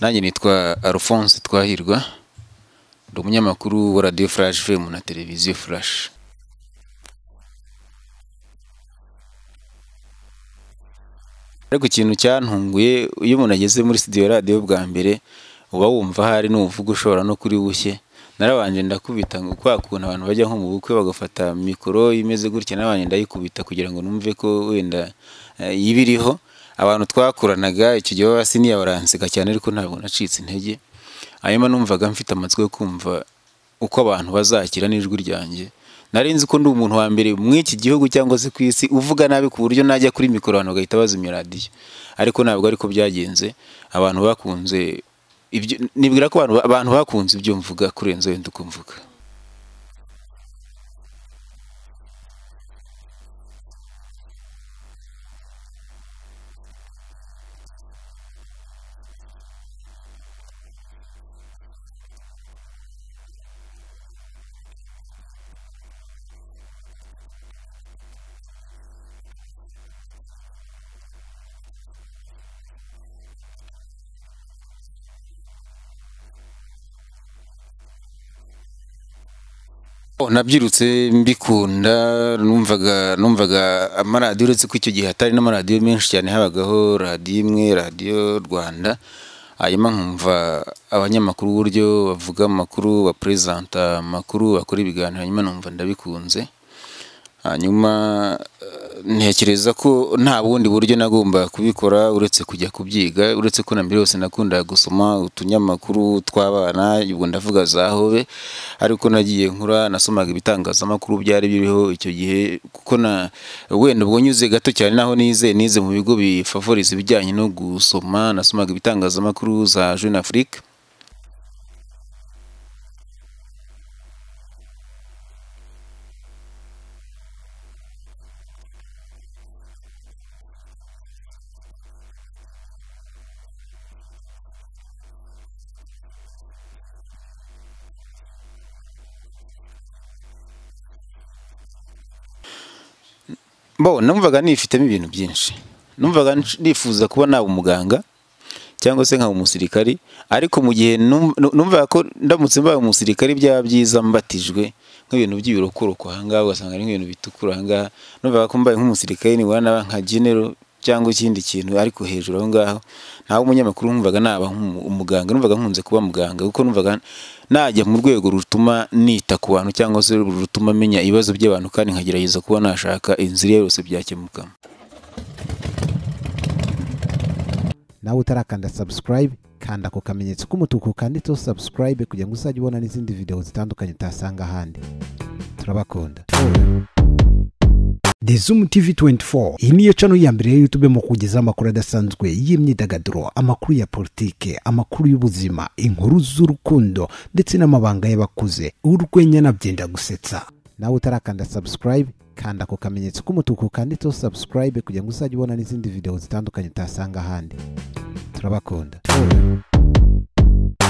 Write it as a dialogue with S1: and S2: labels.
S1: nanjye nitwa alphonse twahirwa ndi umunyamakuru wa radiyo furashi femu na televiziyo furashi ariko ikintu cyantunguye iyo umuntu ageze muri sitidiyo radiyo bwa mbere uba wumva hari n'umuvugo ushobora no kuri bushye narabanje ndakubita ngo kwa kuntu abantu bajya nko mu bukwe bagafata mikoro imeze gutya n'abanje ndayikubita kugira ngo numve ko wenda eh, iba iriho abantu twakoranaga icyo gihe baba siniya baranseka cyane ariko ntabwo nacitse intege hanyuma numvaga mfite amatsiko yo kumva uko abantu bazakira n'ijwi ryanjye nari nzi ko ndi umuntu wa mbere mu iki gihugu cyangwa se ku isi uvuga nabi ku buryo najya kuri mikoro abantu bagahita bazimya radiyo ariko ntabwo ariko byagenze abantu bakunze ibyo nibwira ko abantu abantu bakunze ibyo mvuga kurenza wenda uko mvuga Oh, nabyirutse mbikunda numvaga numvaga amaradiyo uretse ko icyo gihe hatari n'amaradiyo menshi cyane habagaho radiyo imwe radiyo rwanda hanyuma nkumva abanyamakuru uburyo bavuga amakuru baperezanta amakuru bakora ibiganiro hanyuma numva ndabikunze hanyuma eh, ntekereza ko nta bundi buryo nagombaga kubikora uretse kujya kubyiga uretse ko na mbere yose nakundaga gusoma utunyamakuru tw'abana ubwo ndavuga za hobe ariko nagiye nkura nasomaga ibitangazamakuru byari biriho icyo gihe kuko na wenda ubwo nyuze gato cyane naho nize nize mu bigo bifavoriza ibijyanye no gusoma nasomaga ibitangazamakuru za Jeune Afrique bo numvaga nifitemo ibintu byinshi numvaga nsh- nifuza kuba naba umuganga cyangwa se nkaba umusirikari ariko mu gihe num- nu- numvaga ko ndamutse mbaye umusirikari byaba byiza mbatijwe nk'ibintu by'ibirokoroko ahangaha ugasanga ari nk'ibintu bitukura ahangaha numvaga ko mbaye nk'umusirikari nibura naba nka genero cyangwa ikindi kintu ariko hejuru aho ngaho ntawe umunyamakuru numvaga naba nk'umu- umuganga numvaga nkunze kuba muganga kuko numvaga najya mu rwego rutuma nita ku bantu cyangwa se rutuma menya ibibazo by'abantu kandi nkagerageza kuba nashaka inzira iyo yose byakemuka
S2: nawe utarakanda subscribe kanda ako kamenyetso k'umutuku kanditseho subscribe kugira ngo uzajye ubona n'izindi videwo zitandukanye utasanga ahandi turabakunda
S3: The Zoom TV 24 iyi niyo cano ya mbere ya YouTube mu kugezaho amakuru adasanzwe y'imyidagaduro amakuru ya politike amakuru y'ubuzima inkuru z'urukundo ndetse n'amabanga y'abakuze urwenya na byenda gusetsa
S2: nawe utarakanda subscribe kanda ako kamenyetso k'umutuku kanditseho subscribe kugira ngo uzajye ubona n'izindi videwo zitandukanye utasanga ahandi turabakunda